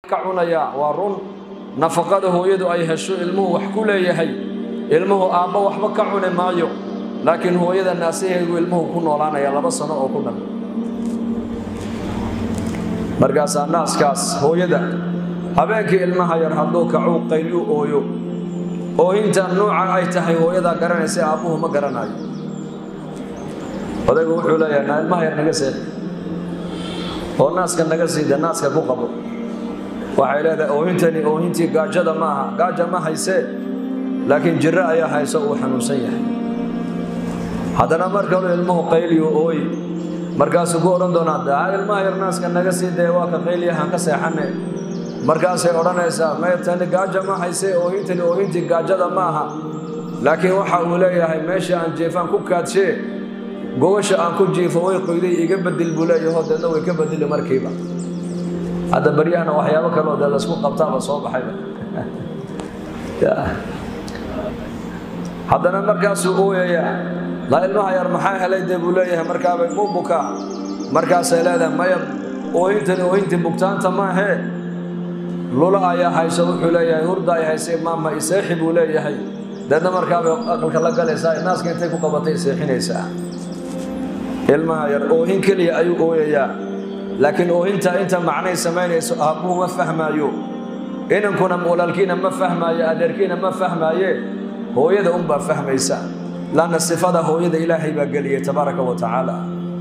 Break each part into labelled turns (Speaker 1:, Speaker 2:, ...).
Speaker 1: ka cunayaa waa run nafaqada hooyadu ay hesho ilmuhu wax ku leeyahay ilmuhu aabbo waxba ka cuni maayo laakiin hooyada naasaheedu ilmuhu ku noolaanaya laba sano oo ku dhan markaasaa naaskaas hooyada habeenkii ilmaha yar hadduu kacuu qayliu ooyo oohintan nuuca ay tahay hooyadaa garanaysa aabbuhu ma garanayo odaygu wuxuu leeyahay naa ilmaha yar naga seed oo naaska naga siida naaska ku qabo waxay leedahay oohintani oohintii gaajada ma aha gaaja ma haysee laakiin jirro ayaa hayso uu xanuunsan yahay haddana mar kaluu ilmuhu qayliyu ooyi markaasuu ku odhan doonaa daa ilmaha yar naaska naga sii dee waa ka qayliyahaan ka seexane markaasay odhanaysaa may tani gaaja ma haysee oohintani oohintii gaajada ma aha laakiin waxa uu leeyahay meesha aan jeefaan ku kaadshee gogosha aan ku jiifo way qoyday iga bedel buu leeyaho deedna way ka bedeli markiiba hadda baryahana waxyaabo kaloo dee laysku qabtaaba soo baxayba haddana markaasuu ooyayaa laa ilmaha yar maxaa helay dee buu leeyahay markaabay muu bukaa markaasay leedahay maya oohintani oohintii bugtaanta maahee lula ayaa hayso wuxuu leeyahay hurda ay haysay maama iseexi buu leeyahay deedna markaabay aqalka la galaysaa naaska intay ku qabatay iseexinaysaa ilmaha yar oohin keliya ayuu ooyayaa laakiin oohintaa inta macnay samaynayso aabbuhu ma fahmaayo inankuna walaalkiina ma fahmaayo adeerkiina ma fahmaaye hooyada unbaa fahmaysa laanna sifada hooyada ilaahay baa geliyay tabaaraka wa tacaala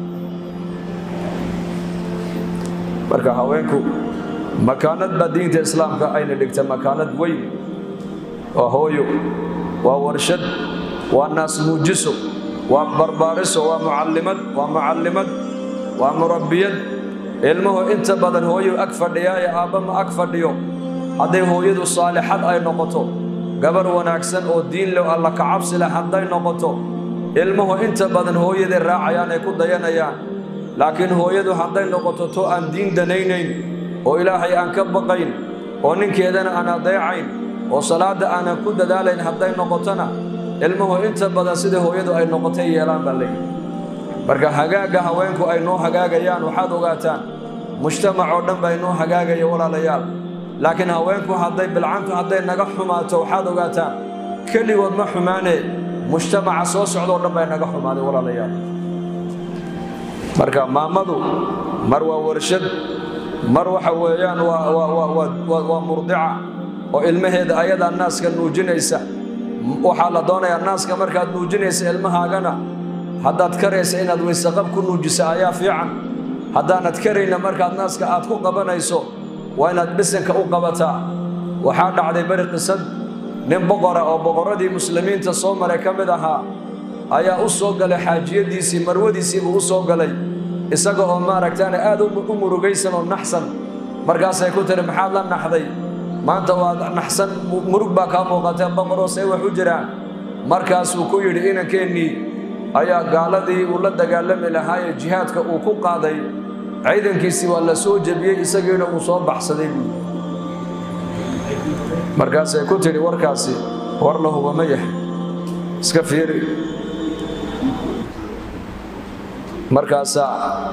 Speaker 1: marka haweenku makaanad baa diinta islaamka ayna dhigta makaanad weyn waa hooyo waa warshad waa naas muujiso waa barbaariso waa mucallimad waa mucallimad waa murabbiyad ilmuhu inta badan hooyuu ag fadhiyaaye aabba ma ag fadhiyo hadday hooyadu saalixad ay noqoto gabarh wanaagsan oo diin leh alla ka cabsi leh hadday noqoto ilmuhu inta badan hooyaday raacayaan ay ku dayanayaan laakiin hooyadu hadday noqoto to aan diin danaynayn oo ilaahay aan ka baqayn oo ninkeedana aan adeecayn oo salaadda aanan ku dadaalayn hadday noqotona ilmuhu inta badan sida hooyadu ay noqotay yeelaan baa leeyihi marka hagaagga haweenku ay noo hagaagayaan waxaad ogaataan mujtamac oo dhan baa inoo hagaagaya walaalayaal laakiin haweenku hadday bilcantu hadday naga xumaato waxaad ogaataan keligood ma xumaanee mujtamaca soo socdoo dhan baa naga xumaaday walaalayaal marka maamadu mar waa warshad mar waxa weeyaan waa murdica oo ilmaheeda ayadaa naaska nuujinaysa waxaa la doonayaa naaska markaad nuujinaysa ilmahaagana haddaad karaysa inaad weysaqab ku nuujisa ayaa fiican haddaanad karayna markaad naaska aad ku qabanayso waa inaad bisanka u qabataa waxaa dhacday beri qisad nin boqora oo boqorradii muslimiinta soo maray ka mid ahaa ayaa u soo galay xaajiyadiisii marwadiisiibuu u soo galay isaga oo maaragtaane aad u murugaysan oo naxsan markaasay ku tiri maxaad la naxday maanta waad naxsan murug baa kaa muuqatee boqoroo say wax u jiraan markaasuu ku yidhi inankeenii ayaa gaaladii uu la dagaalami lahaayee jihaadka uu ku qaaday ciidankiisii waa la soo jebiyey isagiina uu soo baxsaday buu markaasay ku tidhi warkaasi war la huba ma yahay iska fiiri markaasaa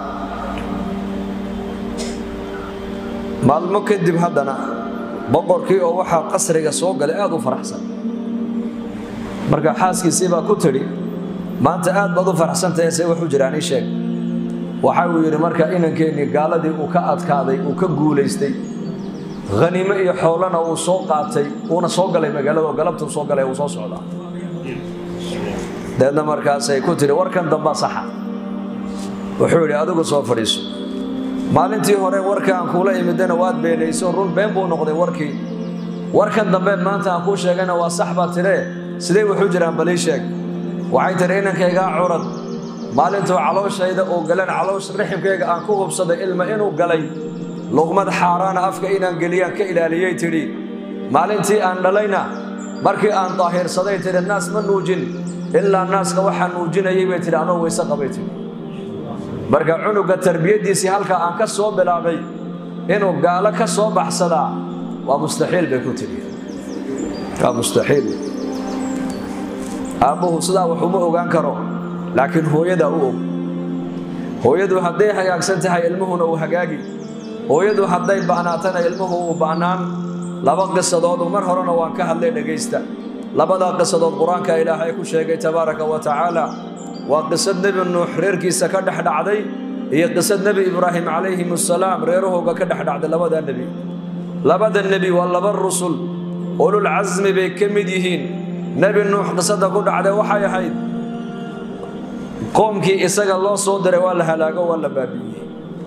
Speaker 1: maalmo kadib haddana boqorkii oo waxaa qasriga soo galay aad u faraxsan marka xaaskiisii baa ku tidhi maanta aad baad u faraxsantahay see wax u jiraan ii sheeg waxa uu yidhi marka inankeenii gaaladii uu ka adkaaday uu ka guulaystay haniimo iyo xoolana uu soo qaatay uuna soo galay magaalada oo galabtuu soo galay uu soo socdaa deedna markaasay ku tidhi warkan dambaa saxa wuxuu yidhi adigu soo fadhiiso maalintii hore warkaan kuula imidana waad beenayso run been buu noqday warkii warkan dambe maanta aan kuu sheegayna waa sax baa tidhee sidee wuxuu jiraan balii sheeg waxay tidhi inankaygaa curad maalintuu calooshayda uu galeen caloosh riximkayga aan ku hubsaday ilma inuu galay luqmad xaaraana afka inaan geliyaan ka ilaaliyey tidhi maalintii aan dhalayna markii aan daahirsaday tidhi naas ma nuujin ilaa naaska waxaa nuujinayay bay tidhi anoo weyse qabay tidhi marka cunuga tarbiyaddiisii halkaa aan ka soo bilaabay inuu gaalo ka soo baxsadaa waa mustaxiil bay ku tidhi waa mustaxiil aabbuhu sidaa wax uma ogaan karo laakiin hooyadaa u og hooyadu hadday hagaagsan tahay ilmuhuna uu hagaagi hooyadu hadday ba'naatana ilmuhu uu ba'naan laba qisadoodu mar horena waan ka hadlay dhegaysta labadaa qisadood qur-aanka ilaahay ku sheegay tabaaraka wa tacaala waa qisad nebi nuux reerkiisa ka dhex dhacday iyo qisad nebi ibraahim calayhim assalaam reerahooga ka dhex dhacday labadaa nebi labada nebi waa laba rusul ulul casmi bay ka mid yihiin nebi nuux qisada ku dhacday waxay ahayd qoomkii isaga loo soo diray waa la halaago waa la baabi'iyey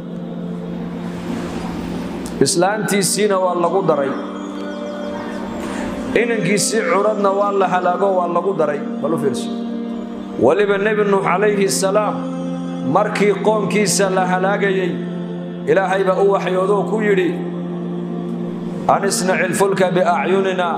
Speaker 1: islaantiisiina waa lagu daray inankiisii curadna waa la halaago waa lagu daray bal u fiirso weliba nebi nuux calayhi salaam markii qoomkiisa la halaagayey ilaahay baa u waxyoodoo ku yidhi an isnaci ilfulka biacyunina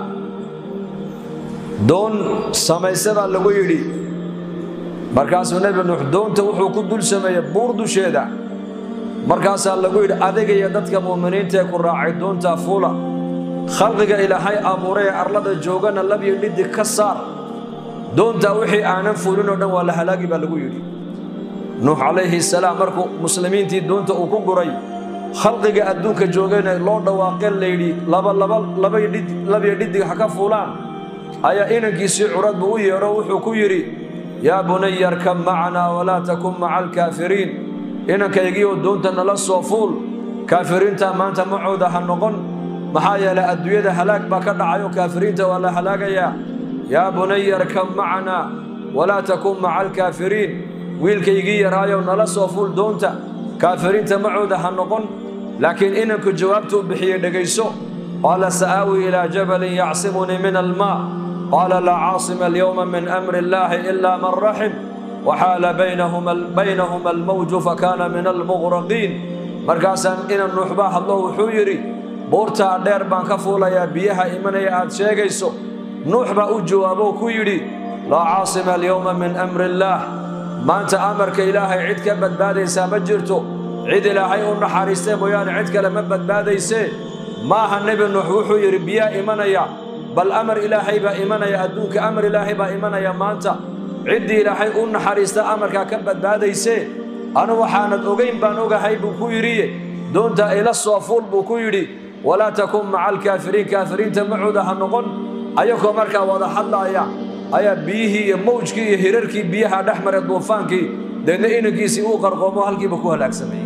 Speaker 1: doon samayse baa lagu yidhi markaasuu nebi nuux doonta wuxuu ku dul sameeyey buur dusheeda markaasaa lagu yidhi adigaiyo dadka mu'miniintaee ku raacay doontaa fuula khalqiga ilaahay abuuray ee arlada joogana labyo dhidig ka saar doontaa wixii aanan fuulin oo dhan waa la halaagi baa lagu yidhi nuux calayhi salaam markuu muslimiintii doonta uu ku guray khalqiga adduunka joogayna loo dhawaaqeen layidhi labyo dhidig ha ka fuulaan ayaa inankiisii curad buu u yeedho wuxuu ku yidhi yaa bunaya arkab macanaa walaa takun maca alkaafiriin inankaygiioo doonta nala soo fuul kaafiriinta maanta macooda ha noqon maxaa yeelay adduunyada halaag baa ka dhacayo kaafiriinta waa la halaagayaa yaa bunaya arkab macanaa walaa takun maca alkaafiriin wiilkaygii yaraayow nala soo fuul doonta kaafiriinta macooda ha noqon laakiin inanku jawaabtuu bixiyey dhegayso qaala sa'aawi ilaa jabalin yacsimunii min almaa qaala laa caasima alyowma min amri illaahi ilaa man raxim waxaala baynahuma almawju fakaana min almuqraqiin markaasaan inan nuux baa hadlo wuxuu yidhi buurtaa dheer baan ka fuulayaa biyaha imanaya aad sheegayso nuux baa u jawaaboo ku yidhi laa caasima alyowma min amri illaah maanta amarka ilaahay cid ka badbaadaysaa ma jirto cid ilaahay u naxariistay mooyaane cid kale ma badbaadaysee maaha nebi nuux wuxuu yidhi biyaa imanaya bal amar ilaahay baa imanaya adduunka amar ilaahay baa imanaya maanta ciddii ilaahay u naxariista amarkaa ka badbaadaysee anu waxaanad ogayn baan ogahay buu ku yidhiye doonta ila soo fuul buu ku yidhi walaa takun maca alkaafiriin kaafiriinta macooda ha noqon ayagoo markaa wada hadlaaya ayaa biyihii iyo mawjkii iyo hirarkii biyaha dhex maray duufaankii deedna inankiisii uu qarqoomo halkiiba ku halaagsameeyey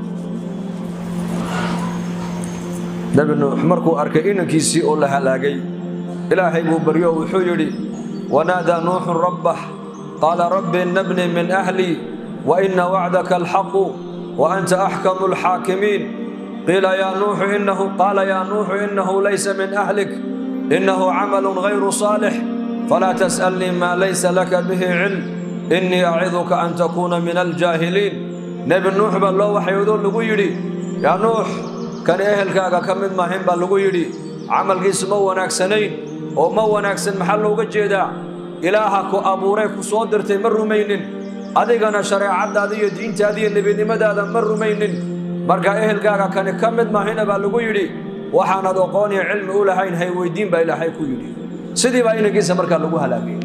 Speaker 1: nebi nuux markuu arkay inankiisii oo la halaagay ilaahay buu baryo wuxuu yidhi wanaadaa nuuxun rabbah qaala rabbi innabnii min ahlii wa inna wacdaka alxaqu wa anta axkamu alxaakimiin qiila yaa nuuxu innahu qaala yaa nuuxu innahu laysa min ahlik innahu camalun gayru saalix falaa tas'alnii maa laysa laka bihi cilm innii aciduka an takuuna min aljaahiliin nebi nuux baa loo waxyoodoo lagu yidhi yaa nuux kani ehelkaaga ka mid maahin baa lagu yidhi camalkiisu ma wanaagsanayn oo ma wanaagsan maxaa looga jeedaa ilaaha ku abuuree ku soo dirtay ma rumaynin adigana shareecaddaada iyo diintaada iyo nebidnimadaada ma rumaynin markaa ehelkaaga kani ka mid maahina baa lagu yidhi waxaanad aqoon iyo cilmi u lahayn hay weyddiin baa ilaahay ku yidhi sidii baa inankiisa markaa lagu halaagay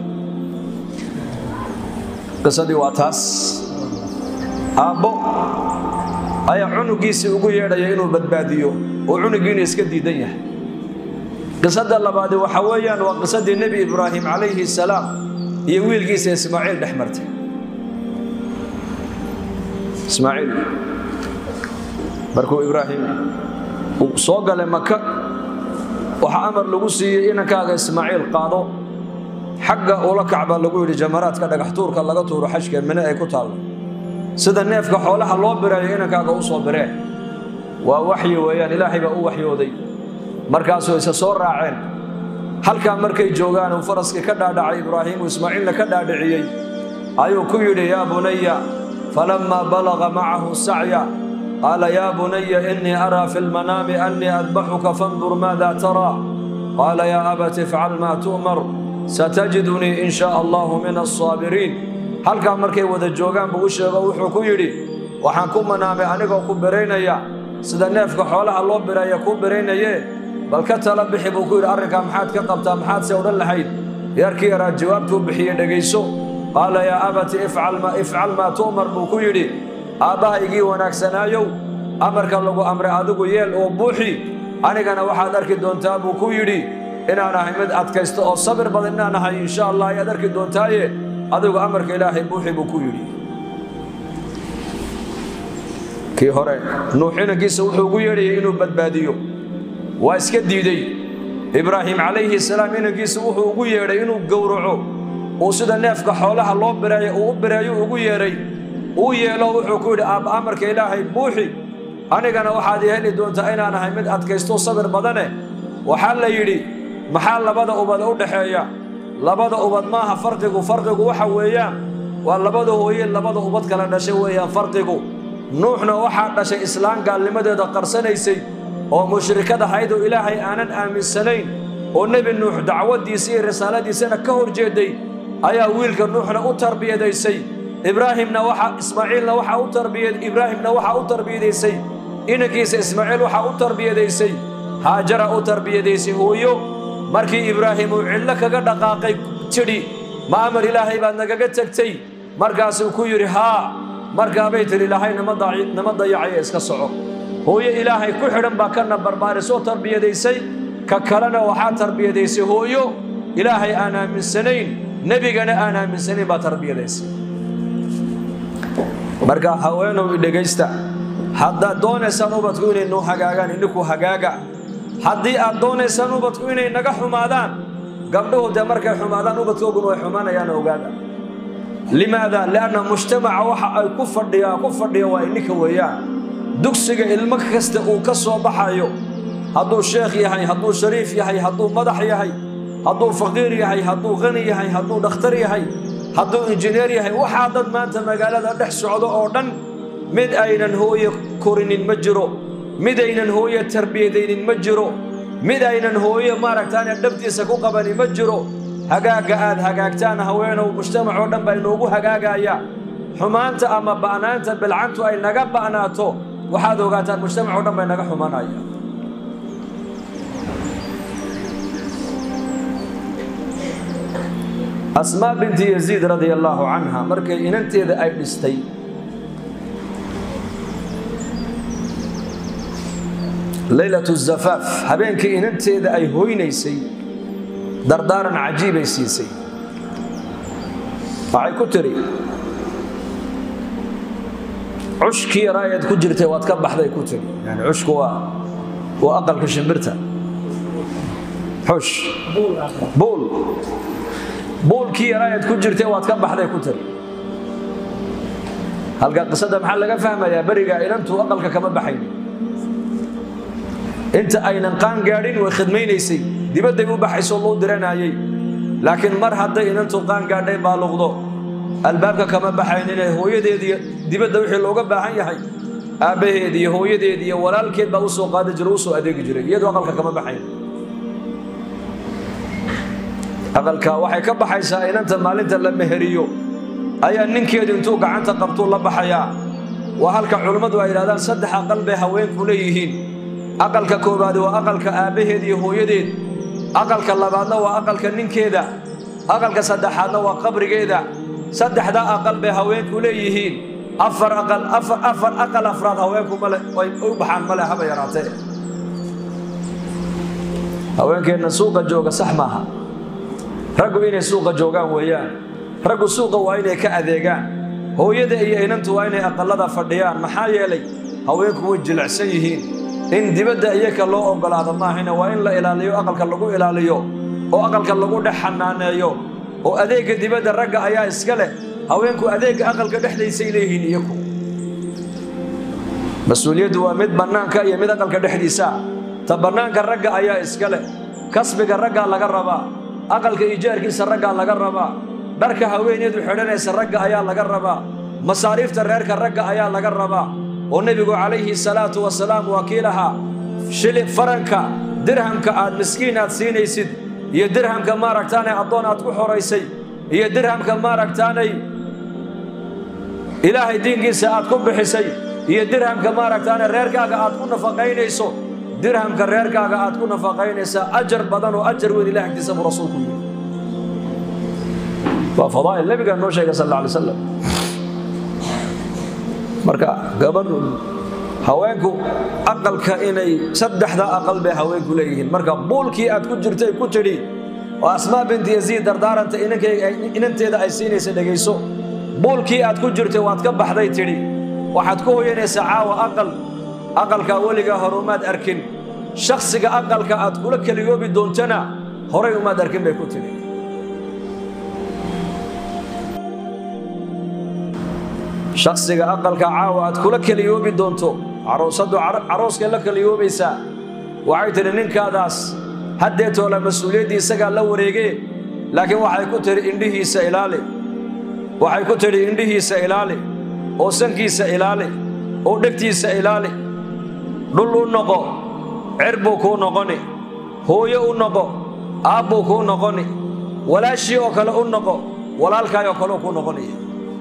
Speaker 1: qisadii waa taas aabbo ayaa cunugiisii ugu yeedhaya inuu badbaadiyo oo cunugiina iska diidan yahay qisada labaadi waxa weeyaan waa qisadii nebi ibraahim calayhi salaam iyo wiilkiisa ismaaciil dhex martay ismaaciil markuu ibraahim uu soo galay maka waxaa amar lagu siiyey inankaaga ismaaciil qaado xagga ula kac baa lagu yidhi jamaraadka dhagax tuurka laga tuuro xajka mine ay ku taallo sida neefka xoolaha loo bireeyo inankaaga u soo biree waa waxyi weeyaan ilaahay baa u waxyooday markaasuu isa soo raaceen halkaa markay joogaan uu faraskii ka dhaadhacay ibraahiimu ismaaciilna ka dhaadhiciyey ayuu ku yidhi yaa bunaya falammaa balaga macahu sacya qaala yaa bunaya innii araa fi lmanaami annii adbaxuka fandur maada taraa qaala yaa abati ifcal maa tu'mar satajidunii in shaa allahu min alsaabiriin halkaa markay wada joogaan buu u sheego wuxuu ku yidhi waxaan ku manaamay anigoo ku biraynaya sida neefka xoolaha loo bireeya kuu biraynaye bal ka tala bixi buu ku yidhi arrinkaa maxaad ka qabtaa maxaad se odhan lahayd yarkii yaraa jawaabtuu bixiye dhegayso qaala yaa abati ifcal maa tu'mar buu ku yidhi aabbahaygii wanaagsanaayow amarka lagu amray adigu yeel oo buuxi anigana waxaad arki doontaa buu ku yidhi inaan ahay mid adkaysto oo sabir badan inaan ahay insha allah ayaad arki doontaaye adigu amarka ilaahay buuxi buu ku yidhi kii hore nuux inankiisa wuxuu ugu yeedhayay inuu badbaadiyo waa iska diidey ibraahim calayhi salaam inankiisa wuxuu ugu yeedhay inuu gowraco uu sida neefka xoolaha loo bireeyo uu u bireeyo ugu yeedhay uu yeelo wuxuu ku yidhi aabba amarka ilaahay buuxi anigana waxaad i heli doontaa inaan ahay mid adkaysto sabir badane waxaa la yidhi maxaa labada ubad u dhaxeeya labada ubad maaha farqigu farqigu waxa weeyaan waa labada hooye labada ubad kala dhashay weeyaan farqigu nuuxna waxaa dhashay islaan gaalnimadeeda qarsanaysay oo mushrikad ahayd oo ilaahay aanan aaminsanayn oo nebi nuux dacwaddiisa iyo risaaladiisana ka hor jeeday ayaa wiilka nuuxna u tarbiyadaysay ibraahimna waxa ismaaciilna waxaa u tarbiyad ibraahimna waxaa u tarbiyadaysay inankiisa ismaaciil waxaa u tarbiyadaysay haajara u tarbiyadaysay hooyo markii ibraahim uu cidlo kaga dhaqaaqay tidhi ma amar ilaahay baad nagaga tegtay markaasuu ku yidhi haa markaabay tidhi ilaahay nama dayacaya iska soco hooyo ilaahay ku xidhan baa kana barbaarisoo tarbiyadaysay ka kalena waxaa tarbiyadaysay hooyo ilaahay aan aaminsanayn nebigana aan aaminsanayn baa tarbiyadaysay marka haweenow idhegaysta haddaad doonaysaan ubadku inay noo hagaagaan idhinku hagaaga haddii aad doonaysaan ubadku inay naga xumaadaan gabdhuhu dee markay xumaadaan ubadkooguna way xumaanayaan ogaada limaada lianna mujtamaca waxa ay ku fadhiyaa ku fadhiya waa ininka weeyaan dugsiga ilmo kasta uu ka soo baxayo hadduu sheekh yahay hadduu shariif yahay hadduu madax yahay hadduu faqiir yahay hadduu qani yahay hadduu dhakhtar yahay hadduu injineer yahay waxaa dad maanta magaalada dhex socdo oo dhan mid aynan hooye korinin ma jiro mid aynan hooye tarbiyadaynin ma jiro mid aynan hooye maaragtaane dhabtiisa ku qabani ma jiro hagaagga aad hagaagtaan haweenow mujtamac oo dhan baa inoogu hagaagaya xumaanta ama ba'naanta bilcantu ay naga ba'naato waxaad ogaataan mujtamac oo dhan bay naga xumanaya asmaa binti yaziid radia allaahu canha markay inanteeda ay dhistay leylatu zafaaf habeenkii inanteeda ay hoynaysay dardaaran cajiibay siisay waxay ku tidhi cushkii yaraayaad ku jirtay waad ka baxday ku tidhi yani cushku waa waa aqalka shimbirta xush buul buulkii yaraayaad ku jirtay waad ka baxday ku tidhi halka qisada maxaa laga fahmayaa berigaa inantu aqalka kama baxayn inta aynan qaan gaadhin way khidmaynaysay dibadday u baxayso loo diranayay laakiin mar hadday inantu qaan gaadhay baaluqdo albaabka kama baxayn inay hooyadeediiyo dibadda wixii looga baahan yahay aabbaheed iyo hooyadeed iyo walaalkeed baa u soo qaadi jiray u soo adeegi jiray iyadoo aqalka kama baxayn aqalka waxay ka baxaysaa inanta maalinta la meheriyo ayaa ninkeedu intuu gacanta qabtuu la baxayaa waa halka culimmadu ay yidhahdaan saddex aqal bay haweenku leeyihiin aqalka koowaadi waa aqalka aabbaheed iyo hooyadeed aqalka labaadna waa aqalka ninkeeda aqalka saddexaadna waa qabrigeeda saddexdaa aqal bay haweenku leeyihiin afar aqal afar afar aqal afraad haweenku male ay u baxaan male haba yaraatee haweenkeenna suuqa jooga sax maaha raggu inay suuqa joogaan weeyaan raggu suuqa waa inay ka adeegaan hooyada iyo inantu waa inay aqallada fadhiyaan maxaa yeelay haweenku way jilicsan yihiin in dibadda iyaka loo oggolaado maahina waa in la ilaaliyo aqalka lagu ilaaliyo oo aqalka lagu dhex xanaaneeyo oo adeegga dibadda ragga ayaa iska leh haweenku adeegga aqalka dhexdaysay leeyihiin iyaku mas-uuliyaddu waa mid bannaanka iyo mid aqalka dhexdiisa ta bannaanka ragga ayaa iska leh kasbiga raggaa laga rabaa aqalka ijaarkiisa raggaa laga rabaa dharka haweeneedu xidhanaysa ragga ayaa laga rabaa masaariifta reerka ragga ayaa laga rabaa oo nebigu calayhi salaatu wasalaam waa kii lahaa shili faranka dirhamka aad miskiin aad siinaysid iyo dirhamka maaragtaanay addoon aad ku xoraysay iyo dirhamka maaragtaanay ilaahay diinkiisa aad ku bixisay iyo dirhamka maaragtaanay reerkaaga aad ku nafaqaynayso dirhamka reerkaaga aad ku nafaqaynaysaa ajar badan oo ajar weyn ilaah agtiisa buu rasuulku yidhi waa fadaa'il nebigaa noo sheegay sal alla alay slam marka gabadhu haweenku aqalka inay saddexda aqal bay haweenku leeyihiin marka buulkii aad ku jirtay ku tidhi oo asmaa binti yaziid dardaaranta inanteeda ay siinaysa dhegayso buulkii aad ku jirtay waad ka baxday tidhi waxaad ku hoyanaysaa caawa aqal aqalkaa weligaa hore umaad arkin shakhsiga aqalka aad kula keliyoobi doontana horay umaad arkin bay ku tidhi shakhsiga aqalka caawa aad kula keliyoobi doonto caroosadu carooskay la keliyoobaysaa waxay tidhi ninkaadaas haddeetoola mas-uuliyaddii isagaa la wareegee laakiin waxay ku tidhi indhihiisa ilaali waxay ku tidhi indhihiisa ilaali oo sankiisa ilaali oo dhegtiisa ilaali dhul u noqo cer buu kuu noqoni hooyo u noqo aabbuu kuu noqoni walaashii oo kale u noqo walaalkaayoo kaleu kuu noqonaya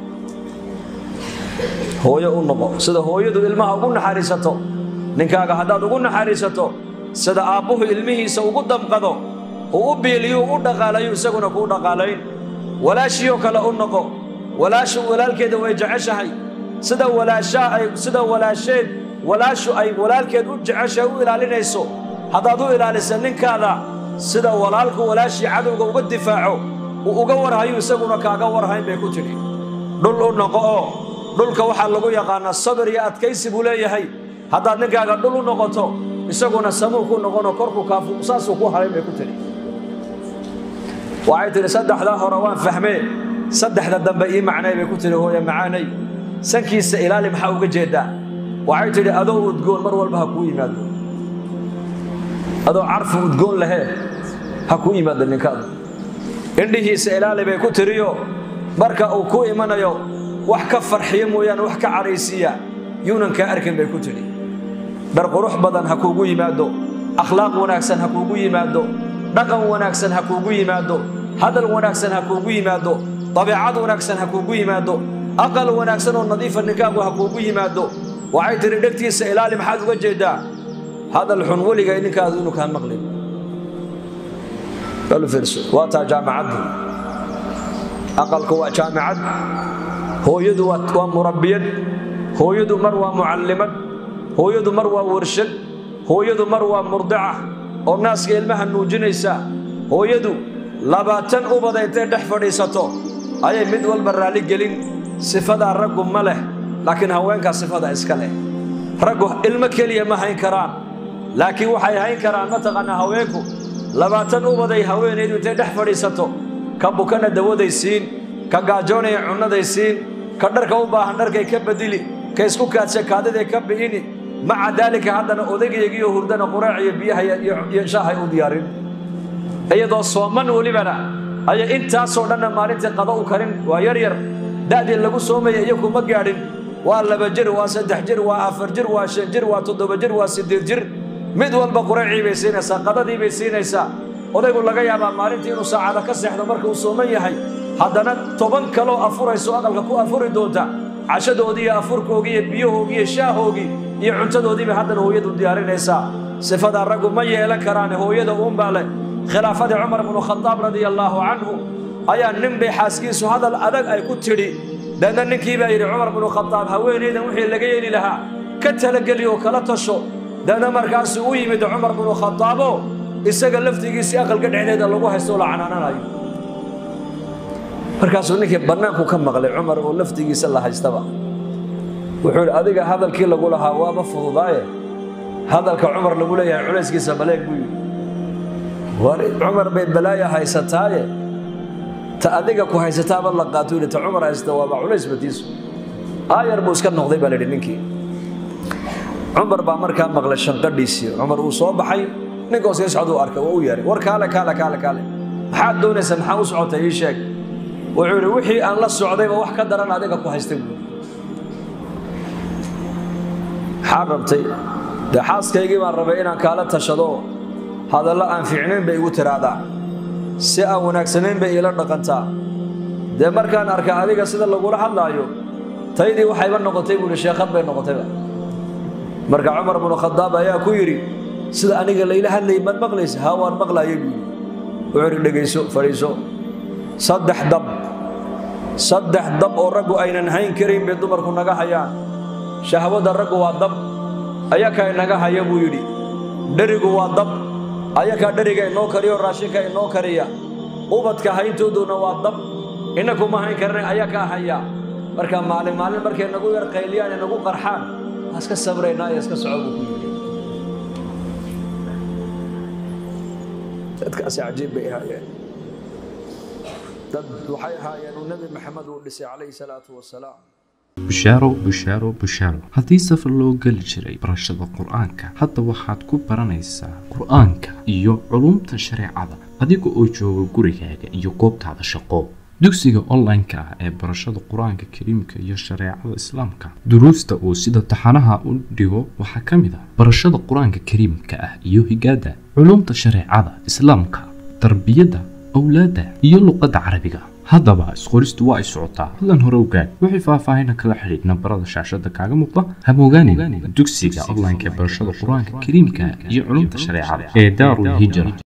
Speaker 1: hooyo u noqo sida hooyadu ilmaha ugu naxariisato ninkaaga haddaad ugu naxariisato sida aabbuhu ilmihiisa ugu damqado uu u biiliyu u dhaqaalayo isaguna kuu dhaqaalayn walaashiioo kale u noqo walaashu walaalkeeda way jeceshahay sida walaashaa ay sida walaasheed walaashu ay walaalkeed u jeceshahay u ilaalinayso haddaad u ilaalisa ninkaada sida walaalku walaashii cadowga uga difaaco uu uga warhayo isaguna kaaga warhayn bay ku tidhi dhul u noqo oo dhulka waxaa lagu yaqaanaa sabir iyo adkaysi buu leeyahay haddaad ninkaaga dhul u noqoto isaguna samuu ku noqono korku kaafu saasuu ku haray bay ku tidhi waxay tidhi saddexdaa hore waan fahmee saddexda dambe ii macnay bay ku tidhi hooye macaanay sankiisa ilaali maxaa uga jeedaa waxay tidhi adoo udgoon mar walba ha kuu yimaado adoo carfu udgoon lahee ha kuu yimaado ninkaada indhihiisa ilaali bay ku tiriyo marka uu ku imanayo wax ka farxiyo mooyaane wax ka cadhaysiiya yuunan kaa arkin bay ku tidhi dhar qurux badan ha kuugu yimaado akhlaaq wanaagsan ha kuugu yimaado dhaqan wanaagsan ha kuugu yimaado hadal wanaagsan ha kuugu yimaado dabeecad wanaagsan ha kuugu yimaado aqal wanaagsan oo nadiifa ninkaagu ha kuugu yimaado waxay tidhi dhegtiisa ilaali maxaad uga jeeddaa hadal xun weligay ninkaadu inuu kaa maqlin waa taa jaamacaddu aqalku waa jaamacad hooyadu waa murabbiyad hooyadu mar waa mucallimad hooyadu mar waa warshad hooyadu mar waa murdica oo naaska ilmaha nuujinaysa hooyadu labaatan ubada intay dhex fadhiisato ayay mid walba raalli gelin sifadaa raggu ma leh laakiin haweenkaa sifada iska leh raggu ilmo keliya ma hayn karaan laakiin waxay hayn karaan mataqaanaa haweenku labaatan ubaday haweenaydu intay dhex fadhiisato ka bukana dawaday siin ka gaajoonaya cunnaday siin ka dharka u baahan dharkay ka bedili ka isku kaadsha kaadiday ka bi'ini maca daalika haddana odaygeegiiyo hurdana quraac iyo biyaha iyo shaahay u diyaarin iyadoo sooman welibana ayay intaasoo dhanna maalintii qado u karin waa yar yar da'dii lagu soomaya iyo kuma gaadhin waa laba jir waa saddex jir waa afar jir waa shan jir waa toddoba jir waa siddeed jir mid walba quraacii bay siinaysaa qadadii bay siinaysaa odaygu laga yaabaa maalintii inuu saacada ka seexdo marka uu sooman yahay haddana toban kaloo afurayso aqalka ku afuri doonta cashadoodii iyo afurkoogii iyo biyahoogii iyo shaahoogii iyo cuntadoodiibay haddana hooyadu diyaarinaysaa sifadaa raggu ma yeelan karaane hooyada uunbaa leh khilaafadii cumar bnu khadaab radia allaahu canhu ayaa nin bay xaaskiisu hadal adag ay ku tidhi deedna ninkii baa yidhi cumar bnu khadaab haweenaydan wixii laga yeeli lahaa ka talageli oo kala tasho deedna markaasuu u yimid cumar bnu khadaabo isaga laftigiisii aqalka dhexdeeda lagu haysto oo la canaananayo markaasuu ninkii bannaanku ka maqlay cumar oo laftigiisa la haystaba wuxuu yidhi adiga hadalkii lagu lahaa waaba fududaaye hadalka cumar lagu leeyahay culayskiisa baleeg buu yidhi war cumar bay balaaya haysataaye ta adiga ku haysataaba la qaato yidhi ta cumar haysata waaba culays batiisu aayar buu iska noqday baa la yidhi ninkii cumar baa markaa maqlay shanqadhiisii cumar uu soo baxay ninka sii socda u arkay waa u yeeray war kaale kaale kaale kaale maxaad doonaysa maxaa u socotay ii sheeg wuxuu yidhi wixii aan la socdayba wax ka daran adiga ku haystay buuri maxaa rabtay dee xaaskaygii baan rabay inaan kaala tashado hadallo aan fiicnayn bay igu tiraahdaa si aan wanaagsanayn bay iila dhaqantaa dee markaan arka adiga sida lagula hadlaayo taydii waxayba noqotay buuhi sheekhad bay noqotayba marka cumar bnu khadaab ayaa ku yidhi sida aniga layla hadlayay maad maqlaysa haa waan maqlaayay buu yidhi wuxuu yidhi dhegayso fadhiiso saddex dab saddex dab oo raggu aynan hayn karayn bay dumarku naga hayaan shahwada raggu waa dab ayakaa inaga haya buu yidhi dherigu waa dab ayakaa dheriga inoo kariya oo raashinka inoo kariya ubadka hayntooduna waa dab innakuma hayn karna ayakaa haya marka maalin maalin markay nagu yar qayliyaan ee nagu qarxaan waa iska sabraynaa ee iska soco buu ku yidhi dadkaasi cajiib bay ahaayeen dad waxay ahaayeen uu nebi maxamed uu dhisay calayhi salaatu wasalaam
Speaker 2: bushaaro bushaaro bushaaro haddii safar loo geli jiray barashada qur-aanka hadda waxaad ku baranaysaa qur-aanka iyo culumta shareecada adiga oo jooga gurigaaga iyo goobtaada shaqo dugsiga online-ka ah ee barashada qur-aanka kariimka iyo shareecada islaamka duruusta uu sida taxanaha u dhigo waxaa ka mid ah barashada qur-aanka kariimka ah iyo higaada culumta shareecada islaamka tarbiyadda awlaadda iyo luqadda carabiga haddaba isqoristu waa ay socotaa hadlan hore ogaad wixii faahfaahina kala xidhiidh nambarada shaashada kaaga muuqda hamogaanin dugsiga online-ka ee barashada qur-aanka kariimka iyo culumta shareecada ee daarul hijra